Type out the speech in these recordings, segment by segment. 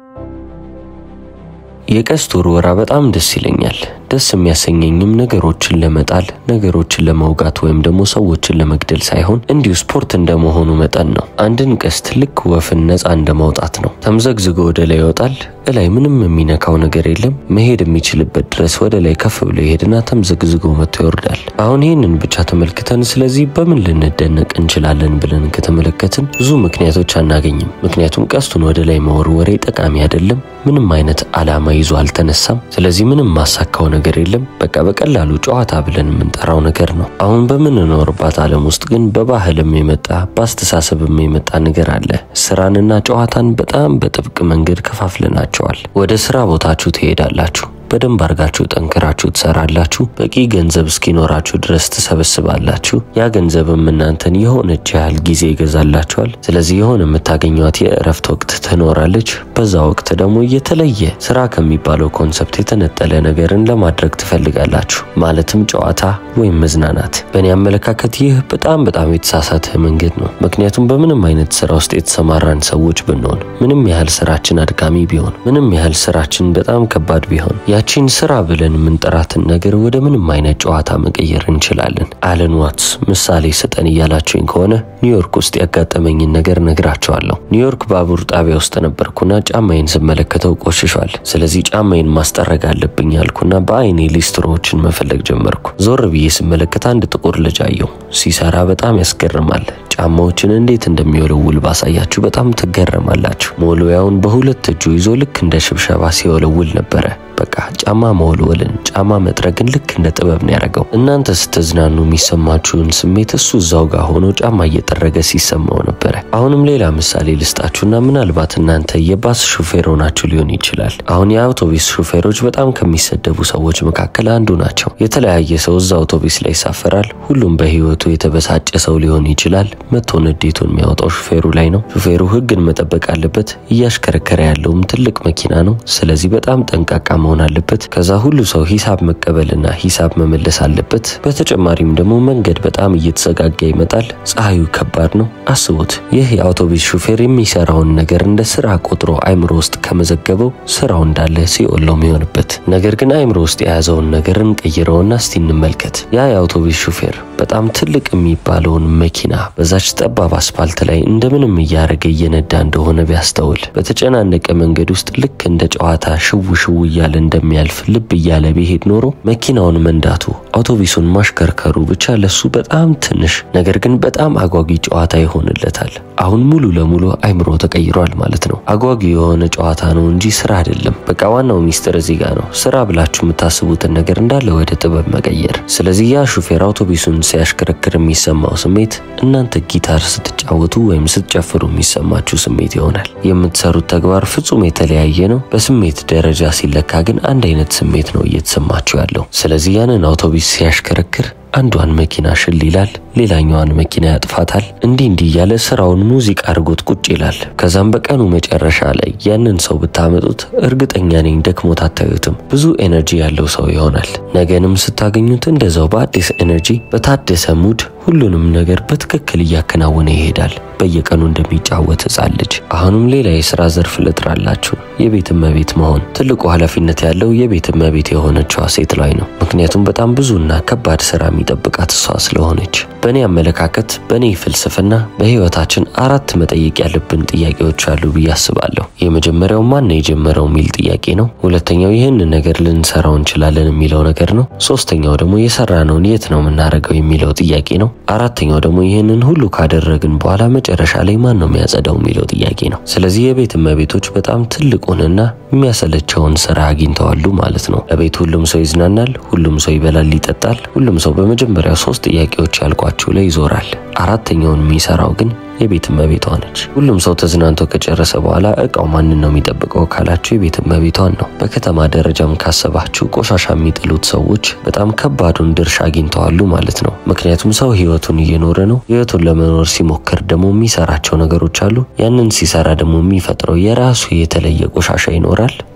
የቀስት ውርወራ በጣም ደስ ይለኛል። ደስ የሚያሰኘኝም ነገሮችን ለመጣል ነገሮችን ለመውጋት ወይም ደግሞ ሰዎችን ለመግደል ሳይሆን እንዲሁ ስፖርት እንደመሆኑ መጠን ነው። አንድን ቀስት ልክ ወፍን ነፃ እንደማውጣት ነው። ተምዘግዝጎ ወደ ላይ ይወጣል። እላይ ምንም የሚነካው ነገር የለም። መሄድ የሚችልበት ድረስ ወደ ላይ ከፍ ብሎ ይሄድና ተምዘግዝጎ መጥቶ ይወርዳል። አሁን ይህንን ብቻ ተመልክተን ስለዚህ በምን ልንደነቅ እንችላለን ብለን ከተመለከትን ብዙ ምክንያቶች አናገኝም። ምክንያቱም ቀስቱን ወደ ላይ መወርወሬ ጠቃሚ አይደለም። ምንም አይነት ዓላማ ይዞ አልተነሳም። ስለዚህ ምንም ማሳካው ነገር የለም። በቃ በቀላሉ ጨዋታ ብለን የምንጠራው ነገር ነው። አሁን በምንኖርባት ዓለም ውስጥ ግን በባህልም የመጣ በአስተሳሰብም የመጣ ነገር አለ። ስራንና ጨዋታን በጣም በጥብቅ መንገድ ከፋፍለናቸዋል። ወደ ስራ ቦታችሁ ትሄዳላችሁ። በደንብ አድርጋችሁ ጠንክራችሁ ትሰራላችሁ። በቂ ገንዘብ እስኪኖራችሁ ድረስ ትሰበስባላችሁ። ያ ገንዘብም እናንተን የሆነች ያህል ጊዜ ይገዛላችኋል። ስለዚህ የሆነ የምታገኟት የእረፍት ወቅት ትኖራለች። በዛ ወቅት ደግሞ የተለየ ስራ ከሚባለው ኮንሰፕት የተነጠለ ነገርን ለማድረግ ትፈልጋላችሁ። ማለትም ጨዋታ ወይም መዝናናት። በእኔ አመለካከት ይህ በጣም በጣም የተሳሳተ መንገድ ነው። ምክንያቱም በምንም አይነት ስራ ውስጥ የተሰማራን ሰዎች ብንሆን፣ ምንም ያህል ስራችን አድካሚ ቢሆን፣ ምንም ያህል ስራችን በጣም ከባድ ቢሆን ያቺን ስራ ብለን የምንጠራትን ነገር ወደ ምንም አይነት ጨዋታ መቀየር እንችላለን። አለን ዋትስ ምሳሌ ስጠን እያላችሁኝ ከሆነ ኒውዮርክ ውስጥ ያጋጠመኝን ነገር ነግራቸዋለሁ። ኒውዮርክ ባቡር ጣቢያ ውስጥ ነበርኩና ጫማዬን ስመለከተው ቆሽሿል። ስለዚህ ጫማዬን ማስጠረግ አለብኝ አልኩና በአይኔ ሊስትሮዎችን መፈለግ ጀመርኩ። ዞር ብዬ ስመለከት አንድ ጥቁር ልጅ አየሁ። ሲሰራ በጣም ያስገርማል። ጫማዎችን እንዴት እንደሚወለውል ባሳያችሁ በጣም ትገረማላችሁ። መወልወያውን በሁለት እጁ ይዞ ልክ እንደ ሽብሸባ ሲወለውል ነበረ። በቃ ጫማ መወልወልን ጫማ መጥረግን ልክ እንደ ጥበብ ነው ያደረገው። እናንተ ስትዝናኑ የሚሰማችሁን ስሜት እሱ እዛው ጋር ሆኖ ጫማ እየጠረገ ሲሰማው ነበረ። አሁንም ሌላ ምሳሌ ልስጣችሁና ምናልባት እናንተ የባስ ሹፌር ሆናችሁ ሊሆን ይችላል። አሁን የአውቶቡስ ሹፌሮች በጣም ከሚሰደቡ ሰዎች መካከል አንዱ ናቸው። የተለያየ ሰው እዛ አውቶቡስ ላይ ይሳፈራል። ሁሉም በህይወቱ የተበሳጨ ሰው ሊሆን ይችላል። መቶ ንዴቱን የሚያወጣው ሹፌሩ ላይ ነው። ሹፌሩ ህግን መጠበቅ አለበት። እያሽከረከረ ያለውም ትልቅ መኪና ነው። ስለዚህ በጣም ጠንቃቃ መሆን አለበት። ከዛ ሁሉ ሰው ሂሳብ መቀበልና ሂሳብ መመለስ አለበት። በተጨማሪም ደግሞ መንገድ በጣም እየተዘጋጋ ይመጣል። ፀሐዩ ከባድ ነው። አስቡት፣ ይህ የአውቶቡስ ሹፌር የሚሰራውን ነገር እንደ ስራ ቆጥሮ አይምሮ ውስጥ ከመዘገበው ስራው እንዳለ ሲኦል ነው የሚሆንበት። ነገር ግን አይምሮ ውስጥ የያዘውን ነገር እንቀይረውና እስቲ እንመልከት። ያ የአውቶቡስ ሹፌር በጣም ትልቅ የሚባለውን መኪና በዛች ጠባብ አስፋልት ላይ እንደምንም እያደረገ እየነዳ እንደሆነ ቢያስተውል በተጨናነቀ መንገድ ውስጥ ልክ እንደ ጨዋታ ሽው ሽው እያለ እንደሚያልፍ ልብ እያለ ቢሄድ ኖሮ መኪናውን መንዳቱ አውቶቡሱን ማሽከርከሩ ብቻ ለሱ በጣም ትንሽ ነገር ግን በጣም አጓጊ ጨዋታ ይሆንለታል። አሁን ሙሉ ለሙሉ አይምሮ ተቀይሯል ማለት ነው። አጓጊ የሆነ ጨዋታ ነው እንጂ ስራ አይደለም። በቃ ዋናው ሚስጥር እዚህ ጋር ነው። ስራ ብላችሁ የምታስቡትን ነገር እንዳለ ወደ ጥበብ መቀየር። ስለዚህ ያ ሹፌር አውቶቡሱን ሲያሽከረክር የሚሰማው ስሜት እናንተ ጊታር ስትጫወቱ ወይም ስትጨፍሩ የሚሰማችሁ ስሜት ይሆናል። የምትሰሩት ተግባር ፍጹም የተለያየ ነው። በስሜት ደረጃ ሲለካ ግን አንድ አይነት ስሜት ነው እየተሰማችሁ ያለው። ስለዚህ ያንን አውቶቡስ ሲያሽከረክር አንዷን መኪና ሽል ይላል፣ ሌላኛዋን መኪና ያጥፋታል። እንዲህ እንዲህ እያለ ስራውን ሙዚቃ አድርጎት ቁጭ ይላል። ከዛም በቀኑ መጨረሻ ላይ ያንን ሰው ብታመጡት እርግጠኛ ነኝ ደክሞት አታዩትም። ብዙ ኤነርጂ ያለው ሰው ይሆናል። ነገንም ስታገኙት እንደዛው በአዲስ ኤነርጂ፣ በታደሰ ሙድ ሁሉንም ነገር በትክክል እያከናወነ ይሄዳል። በየቀኑ እንደሚጫወት ሕፃን ልጅ። አሁንም ሌላ የስራ ዘርፍ ልጥራላችሁ፣ የቤት እመቤት መሆን። ትልቁ ኃላፊነት ያለው የቤት እመቤት የሆነችዋ ሴት ላይ ነው። ምክንያቱም በጣም ብዙና ከባድ ስራ የሚጠብቃት እሷ ስለሆነች። በእኔ አመለካከት፣ በእኔ ፍልስፍና በህይወታችን አራት መጠየቅ ያለብን ጥያቄዎች አሉ ብዬ አስባለሁ። የመጀመሪያው ማን ነው የጀመረው የሚል ጥያቄ ነው። ሁለተኛው ይህንን ነገር ልንሰራው እንችላለን የሚለው ነገር ነው። ሶስተኛው ደግሞ የሰራነውን የት ነው የምናደርገው የሚለው ጥያቄ ነው። አራተኛው ደግሞ ይህንን ሁሉ ካደረግን በኋላ መጨረሻ ላይ ማን ነው የሚያጸዳው የሚለው ጥያቄ ነው። ስለዚህ የቤት እመቤቶች በጣም ትልቁንና የሚያሰለቸውን ስራ አግኝተዋሉ ማለት ነው። ለቤት ሁሉም ሰው ይዝናናል፣ ሁሉም ሰው ይበላል፣ ይጠጣል። ሁሉም ሰው በመጀመሪያው ሶስት ጥያቄዎች ያልኳችሁ ላይ ይዞራል። አራተኛውን የሚሰራው ግን የቤት እመቤቷ ነች። ሁሉም ሰው ተዝናንቶ ከጨረሰ በኋላ እቃው ማንን ነው የሚጠብቀው ካላችሁ የቤት እመቤቷን ነው። በከተማ ደረጃም ካሰባችሁ ቆሻሻ የሚጥሉት ሰዎች በጣም ከባዱን ድርሻ አግኝተዋሉ ማለት ነው። ምክንያቱም ሰው ህይወቱን እየኖረ ነው። ህይወቱን ለመኖር ሲሞክር ደግሞ የሚሰራቸው ነገሮች አሉ። ያንን ሲሰራ ደግሞ የሚፈጥረው የራሱ የተለየ ቆሻሻ ይኖራል።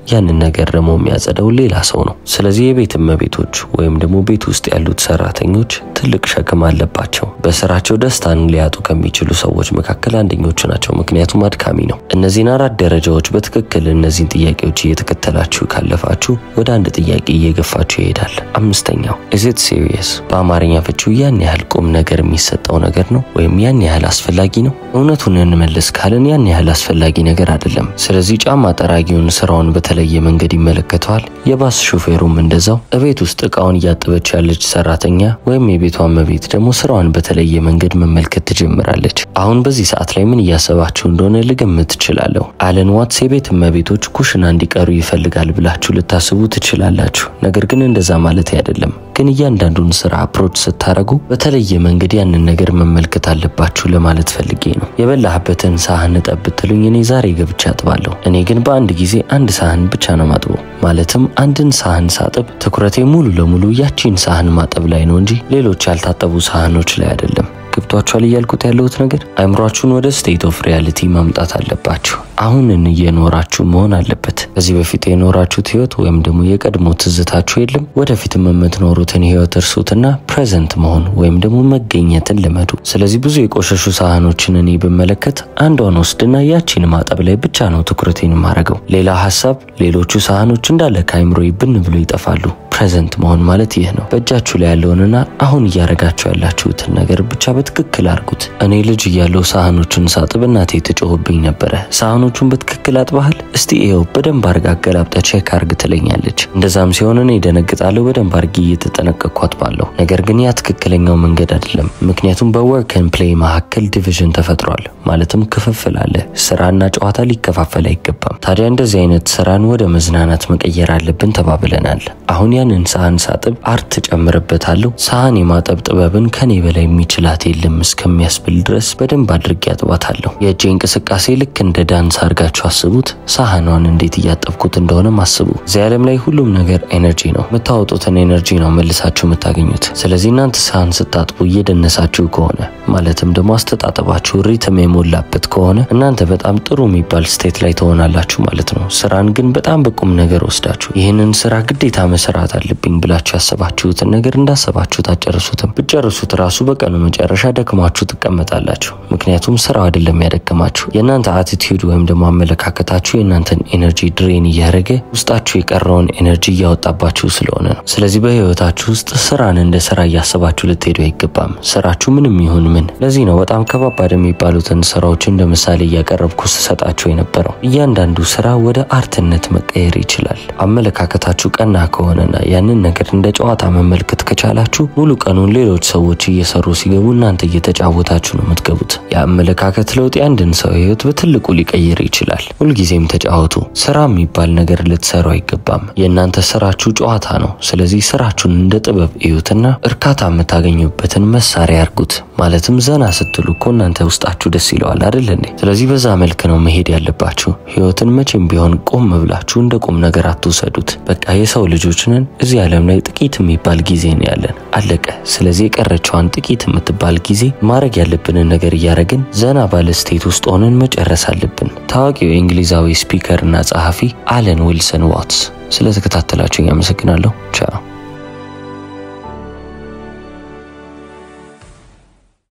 ያንን ነገር ደግሞ የሚያጸደው ሌላ ሰው ነው። ስለዚህ የቤት እመቤቶች ወይም ደግሞ ቤት ውስጥ ያሉት ሰራተኞች ትልቅ ሸክም አለባቸው። በስራቸው ደስታን ሊያጡ ከሚችሉ ሰዎች መካከል አንደኞቹ ናቸው። ምክንያቱም አድካሚ ነው። እነዚህን አራት ደረጃዎች በትክክል እነዚህን ጥያቄዎች እየተከተላችሁ ካለፋችሁ ወደ አንድ ጥያቄ እየገፋችሁ ይሄዳል። አምስተኛው ኢዝት ሲሪየስ በአማርኛ ፍቺው ያን ያህል ቁም ነገር የሚሰጠው ነገር ነው ወይም ያን ያህል አስፈላጊ ነው? እውነቱን እንመልስ ካልን ያን ያህል አስፈላጊ ነገር አይደለም። ስለዚህ ጫማ ጠራጊውን ስራውን በተለየ መንገድ ይመለከተዋል። የባስ ሹፌሩም እንደዛው። እቤት ውስጥ እቃውን እያጠበች ያለች ሰራተኛ ወይም የቤቷ እመቤት ደግሞ ስራዋን በተለየ መንገድ መመልከት ትጀምራለች። አሁን በዚህ ሰዓት ላይ ምን እያሰባችሁ እንደሆነ ልገምት ትችላለሁ። አለን ዋትስ የቤት እመቤቶች ኩሽና እንዲቀሩ ይፈልጋል ብላችሁ ልታስቡ ትችላላችሁ። ነገር ግን እንደዛ ማለት አይደለም። ግን እያንዳንዱን ስራ አፕሮች ስታደርጉ በተለየ መንገድ ያንን ነገር መመልከት አለባችሁ ለማለት ፈልጌ ነው። የበላህበትን ሳህን እጠብ ብትሉኝ እኔ ዛሬ ገብቼ አጥባለሁ። እኔ ግን በአንድ ጊዜ አንድ ሳህን ብቻ ነው ማጥበው። ማለትም አንድን ሳህን ሳጥብ ትኩረቴ ሙሉ ለሙሉ ያቺን ሳህን ማጠብ ላይ ነው እንጂ ሌሎች ያልታጠቡ ሳህኖች ላይ አይደለም። ገብቷችኋል እያልኩት ያለሁት ነገር? አይምሯችሁን ወደ ስቴት ኦፍ ሪያሊቲ ማምጣት አለባችሁ። አሁንን እየኖራችሁ መሆን አለበት። ከዚህ በፊት የኖራችሁት ህይወት ወይም ደግሞ የቀድሞ ትዝታችሁ የለም። ወደፊትም የምትኖሩትን ህይወት እርሱትና ፕሬዘንት መሆን ወይም ደግሞ መገኘትን ልመዱ። ስለዚህ ብዙ የቆሸሹ ሳህኖችን እኔ ብመለከት አንዷን ወስድና ያቺን ማጠብ ላይ ብቻ ነው ትኩረቴን ማረገው። ሌላ ሀሳብ፣ ሌሎቹ ሳህኖች እንዳለ ከአይምሮ ብን ብሎ ይጠፋሉ። ፕሬዘንት መሆን ማለት ይህ ነው። በእጃችሁ ላይ ያለውንና አሁን እያረጋችሁ ያላችሁትን ነገር ብቻ በትክክል አድርጉት። እኔ ልጅ እያለሁ ሳህኖቹን ሳጥብ እናቴ ትጮህብኝ ነበረ። ሳህኖቹን በትክክል አጥባሃል? እስቲ ይኸው በደንብ አርጋ አገላብጠ ቼክ አርግ ትለኛለች። እንደዛም ሲሆን እኔ ደነግጣለሁ። በደንብ አርጊ እየተጠነቀቅኩ አጥባለሁ። ነገር ግን ያ ትክክለኛው መንገድ አይደለም። ምክንያቱም በወርክን ፕሌይ መካከል ዲቪዥን ተፈጥሯል። ማለትም ክፍፍል አለ። ስራና ጨዋታ ሊከፋፈል አይገባም። ታዲያ እንደዚህ አይነት ስራን ወደ መዝናናት መቀየር አለብን ተባብለናል። አሁን ያንን ሳህን ሳጥብ አርት ጨምርበታለሁ። ሳህን የማጠብ ጥበብን ከኔ በላይ የሚችላት የለም እስከሚያስብል ድረስ በደንብ አድርጌ አጥባታለሁ። የእጄ እንቅስቃሴ ልክ እንደ ዳንስ አድርጋችሁ አስቡት። ሳህኗን እንዴት እያጠብኩት እንደሆነም አስቡ። እዚህ ዓለም ላይ ሁሉም ነገር ኤነርጂ ነው። የምታወጡትን ኤነርጂ ነው መልሳችሁ የምታገኙት። ስለዚህ እናንተ ሳህን ስታጥቡ እየደነሳችሁ ከሆነ ማለትም ደግሞ አስተጣጠባችሁ ሪትም የሞላበት ከሆነ እናንተ በጣም ጥሩ የሚባል ስቴት ላይ ትሆናላችሁ ማለት ነው። ስራን ግን በጣም በቁም ነገር ወስዳችሁ ይህንን ስራ ግዴታ መስራት አለብኝ ብላችሁ ያሰባችሁትን ነገር እንዳሰባችሁት አጨርሱትም። ብጨርሱት ራሱ በቀኑ መጨረሻ ደክማችሁ ትቀመጣላችሁ። ምክንያቱም ስራው አይደለም ያደከማችሁ፣ የእናንተ አቲቲዩድ ወይም ደግሞ አመለካከታችሁ የእናንተን ኤነርጂ ድሬን እያደረገ ውስጣችሁ የቀረውን ኤነርጂ እያወጣባችሁ ስለሆነ ነው። ስለዚህ በህይወታችሁ ውስጥ ስራን እንደ ስራ እያሰባችሁ ልትሄዱ አይገባም። ስራችሁ ምንም ይሁን ምን። ለዚህ ነው በጣም ከባባድ የሚባሉትን ስራዎች እንደ ምሳሌ እያቀረብኩ ስሰጣችሁ የነበረው። እያንዳንዱ ስራ ወደ አርትነት መቀየር ይችላል። አመለካከታችሁ ቀና ከሆነና ያንን ነገር እንደ ጨዋታ መመልከት ከቻላችሁ ሙሉ ቀኑን ሌሎች ሰዎች እየሰሩ ሲገቡ እናንተ እየተጫወታችሁ ነው የምትገቡት። የአመለካከት ለውጥ የአንድን ሰው ህይወት በትልቁ ሊቀይር ይችላል። ሁልጊዜም ተጫወቱ። ስራ የሚባል ነገር ልትሰሩ አይገባም። የእናንተ ስራችሁ ጨዋታ ነው። ስለዚህ ስራችሁን እንደ ጥበብ እዩትና እርካታ የምታገኙበትን መሳሪያ ያርጉት። ማለትም ዘና ስትሉ እኮ እናንተ ውስጣችሁ ደስ ይለዋል አይደል እንዴ? ስለዚህ በዛ መልክ ነው መሄድ ያለባችሁ። ህይወትን መቼም ቢሆን ቆም ብላችሁ እንደ ቁም ነገር አትውሰዱት። በቃ የሰው ልጆች ነን። እዚህ ዓለም ላይ ጥቂት የሚባል ጊዜ ነው ያለን፣ አለቀ። ስለዚህ የቀረችዋን ጥቂት የምትባል ጊዜ ማድረግ ያለብንን ነገር እያደረግን ዘና ባለ ስቴት ውስጥ ሆነን መጨረስ አለብን። ታዋቂው የእንግሊዛዊ ስፒከር እና ጸሐፊ አለን ዊልሰን ዋትስ። ስለተከታተላችሁኝ አመሰግናለሁ። ቻው